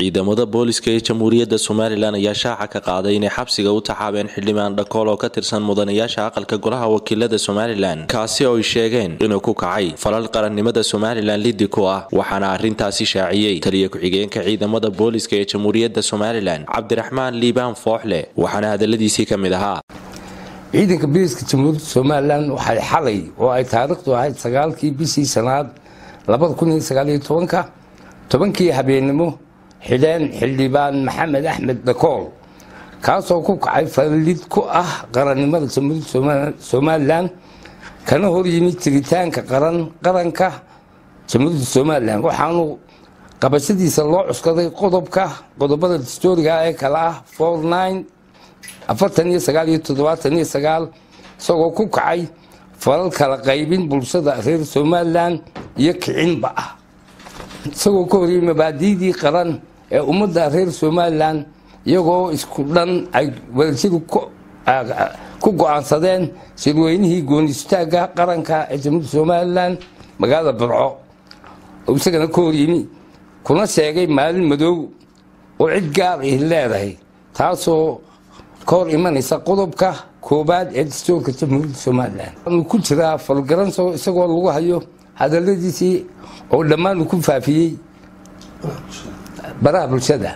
ciidamada booliska ee jamhuuriyadda somalilan ayaa shaaca ka qaaday inay xabsiga u taxaabeen xildhibaan dhakool oo ka tirsan mudanayaasha aqalka golaha wakiilada somalilan kaasi oo ay sheegeen inuu ku kacay falal qarannimada somalilan liddi ku ah waxaana arrintaasi shaaciyey taliya ku-xigeenka ciidamada booliska ee jamhuuriyadda somalilan cabdiraxmaan liibaan fooxle waxaana hadaladiisii ka mid ahaa ciidanka booliska jamhuuriyadda somalilan waxay xalay oo ay taariikhdu ahayd sagaalkii bishii sanaad labada kun iyo sagaaliyo tobanka tobankii habeennimo xidheen xildhibaan maxamed axmed dhakool kaasoo ku kacay falid ku ah qarannimada jamhuuriyadda somalilan kana hor yimid jiritaanka qaranka jamhuuriyadda somalilan waxaanu qabashadiisa loo cuskaday qodobka qodobada dastooriga ee kale ah afartan iyo sagaal iyo toddobaatan iyo sagaal isagoo ku kacay falal kala qaybin bulshada reer somalilan iyo kicinba ah isagoo ka horiyey mabaadiidii qaran ee ummadda reer somalilan iyagoo isku dhan ay wadajiri ku go-aansadeen shirweynihii goonistaagga qaranka ee jamhuuriyadda somalilan magaalada burco oo isagana ka horyimi kuna sheegay maalin madoow oo cid gaar ih leedahay taasoo ka hor imanaysa qodobka koobaad ee dastoorka jamhuuriyadda somalilan waanu ku jiraa falgaranso isagoo lagu hayo hadaladiisii oo dhammaan ku faafiyey baraha bulshada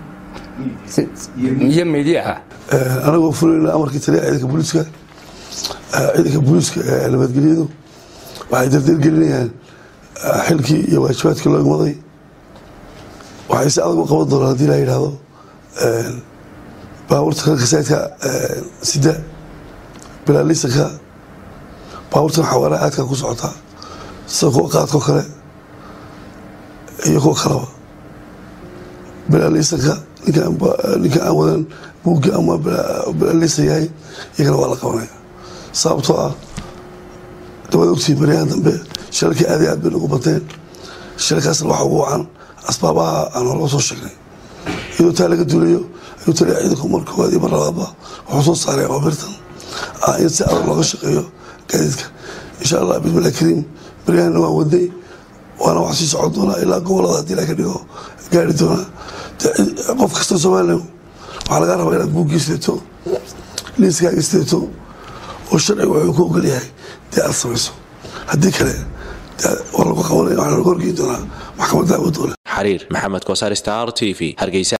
iyo mediyaha anagoo fulayna amarkii taliya ciidanka booliiska ciidanka booliiska ee nabadgelyadu waxay dardargelinayaan xilkii iyo waajibaadkii loo igmaday waxay si adag u qaban doonaan hadii la yidhaahdo baabuurta kalka saydka sida bilaalisanka baabuurtan xawaaraha aadka ku socotaa sida kuwa qaadkao kale iyo kuwa kaleba bilaalisanka ninka aan wadan buugga ama bilaalisan yahay iyagana waa la qabanaya sababtoo ah dawada ogtii baryahan dambe shilalkii aad iyo aad bay nagu bateen shilalkaasna waxa ugu wacan asbaabaha aan horga soo sheegnay iyadoo taa laga duulayo ayuu taliya ciidanku mar koowaad iyo mar labaadba wuxuu soo saaray abaabirtan in si adag looga shaqeeyo gaadiidka insha allah bismillahi kariim baryahanna waan waday waana wax sii socon doonaa ilaa gobolada haddii la ka dhigo gaari doonaa qof kasta somalilan waxaa lagaa rabaa inaad buuggii sideeto liiskaaga sideeto oo sharciga wuxuu ku ogol yahay dee aad samayso haddii kale waa lagu qabanaya waxaa lagu horgeyn doonaa maxkamadda awood doole xariir maxamed kosaar star t v hargeysa